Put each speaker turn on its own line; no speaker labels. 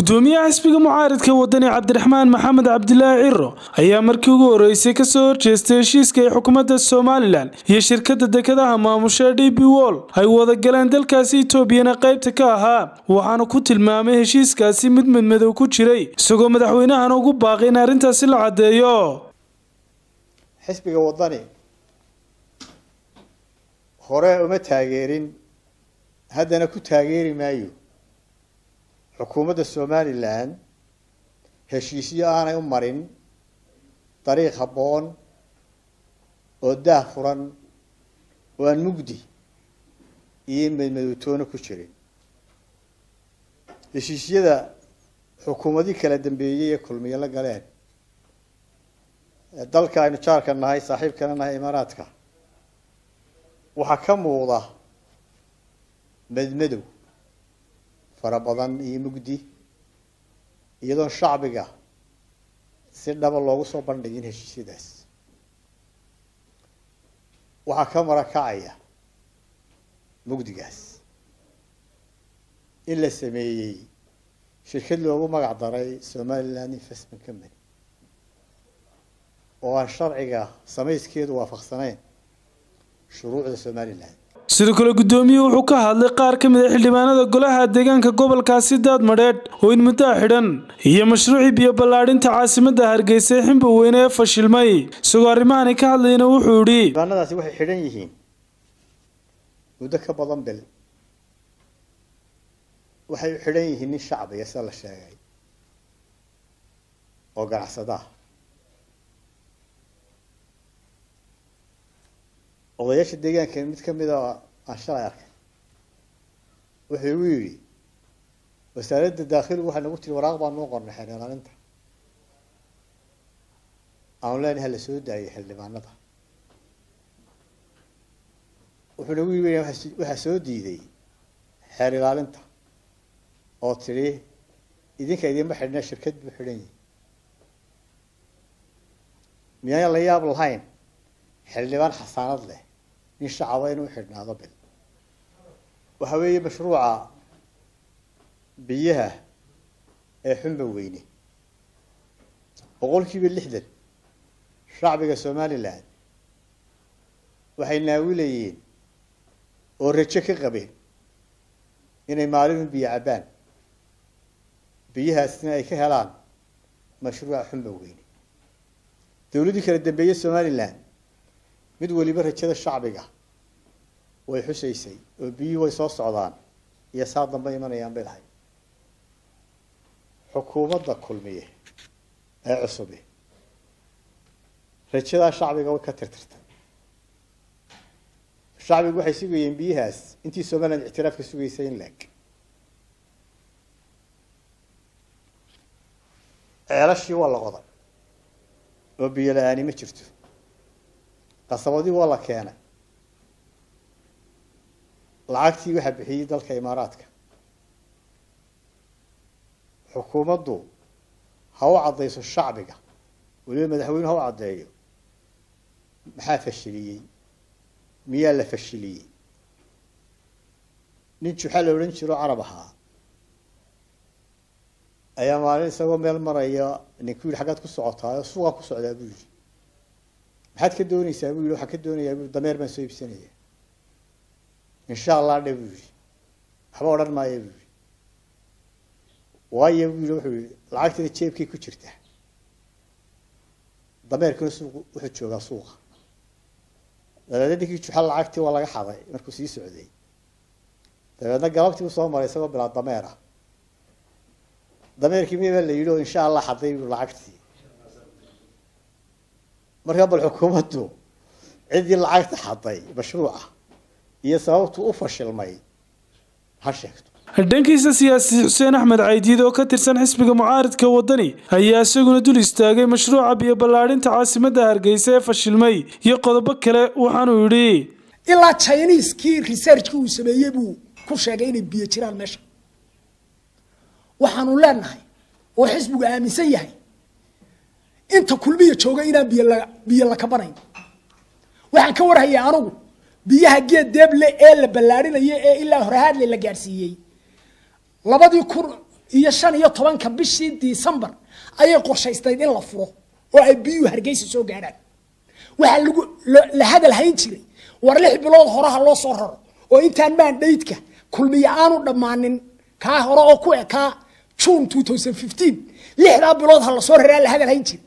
gudoomiyaha xisbiga mucaaridka wadani cabdiraxmaan maxamed cabdilaahi ciro ayaa markii ugu horeysay kasoo horjeestay heshiiska ay xukuumadda somalilan iyo shirkadda dekedaha maamusha d b wol ay wada galeen dalkaasi etoobiyana qaybta ka ahaa waxaana ku tilmaamay heshiiskaasi mid madmadow ku jiray isagoo madaxweynahana ugu baaqay in arrintaasi la caddeeyo
xisbiga wadani hore uma taageerin haddana ku taageeri maayo xukuumadda somalilan heshiisyo aanay u marin dariiq habboon oo daah furan oo aan mugdi iyo madmadowtoona ku jirin heshiisyada xukuumadii kala dambeeyey ee kulmiyo la galeen dalka aynu jaarka nahay saaxiibkana nahay imaaraadka waxaa ka muuqda madmadow fara badan iyo mugdi iyadoon shacbiga si dhaba loogu soo bandhigin heshiisyadaas waxaa ka marakacaya mugdigaas in la sameeyey shirkad loogu magac daray somaliland investment company oo aan sharciga samayskeedu waafaqsanayn shuruucda somalilan
sidoo kale gudoomiyuhu wuxuu ka hadlay qaar ka mid a xildhibaanada golaha deegaanka gobolkaasi daad madheedh oo in muddaa xidhan iyo mashruucii biyo ballaadhinta caasimadda hargeysa ee ximba weyne ee fashilmay isagoo arrimahani ka hadlayna wuxuu idhi
xildhibaanadaasi waxay xidhan yihiin muddo ka badan bil waxay u xidhan yihiin nin shacbiga sida la sheegay oo ganacsadaa odayaasha deegaanka mid kamid a aan shalay arkay wuxuu igu yidhi wasaaradda daakhiligu waxay nagu tiri waraaq baan noo qornay xeer ilaalinta aanu leenahay hala soo daayay xildhibaanada wuxuu nagu yii waxaa soo diiday xeer ilaalinta oo tidhi idinka idinma xidhna shirkad buu xidhan yihi miyaan la yaab lahayn xildhibaan xasaanad leh nin shacaba inuu xidhnaado bil waxa weeye mashruuca biyaha ee xunba weyne boqol kiiba lixdan shacbiga somalilan waxay naawilayeen oo rajo ka qabeen inay maalinu biyo cabbaan biyahaasna ay ka helaan mashruuca xunba weyne dawladdii kala dambeeyey somalilan mid weliba rajada shacbiga way xusaysay oo biyihii way soo socdaan iyo saa dambe imanayaan bay lahay xukuumadda kulmiye ee cusubi rajadaa shacbiga way ka tirtirtay shacbigu waxay sugayeen biyahaas intii somaliland ictiraafka sugaysay in leeg ceelashii waa la qoday oo biyo la-aani ma jirto qasabadii waa la keenay lacagtii waxaa bixiyey dalka imaaraadka xukuumaddu ha u caddayso shacbiga weliba madaxweyne ha u caddeeyo maxaa fashiliyey miyaa la fashiliyey nin juxa la odhan jiro carab ahaa ayaa maalin isagoo meel maraya ninku yidhi xaggaad ku socotaayo suuqaa ku socdaa buu yidhi maxaad ka doonaysaa buu yidhi waxaan ka doonayaa bui dameer baan soo iibsanaya insha allah dhe buu yidhi waxba odhan maayo buu yidhi waayo buu yidhi wuxuu yihi lacagtina jeebkay ku jirta dameerkuna suuq wuxuu joogaa suuqa dabeedna ninkii juxa lacagtii waa laga xaday markuu sii socday dabeedna galabtii u soo maray isagoo bilaa dameer ah dameerkii miya baa la yidhi oo insha allah xaday buu lacagtii markaa bal xukuumaddu ciddii lacagta xaday mashruuca iyo sababtu u fashilmay ha sheegto
dhankiisa siyaasi xuseen axmed caydiid oo ka tirsan xisbiga mucaaridka wadani ayaa isaguna dul istaagay mashruuca biyo ballaadhinta caasimadda hargeysa ee fashilmay iyo qodobo kale waxaanuu yidhi
ilaa chiniiskii researchkii uu sameeyey buu ku sheegay inay biyo jiraan meesha waxaanu leenahay oo xisbigu aaminsan yahay inta kulmiya jooga inaan biyo la biyo la kabanayn waxaan ka warhayaa anugu biyaha geed deeble ee la ballaarinayo ee ilaa horehaadle la gaadhsiiyey labadii kun iyo shan iyo tobanka bishii disembar ayay qorshaysnayd in la furo oo ay biyuhu hargeysa soo gaadhaan waxaa lagu la hadal hayn jiray war lix bilood horaha loo soo raro oo intaan maandhaydka kulmiye aanu dhammaanin kaa hore oo ku ekaa june two thousand fifteen lixdaa bilood ha lasoo raraa la hadal hayn jiray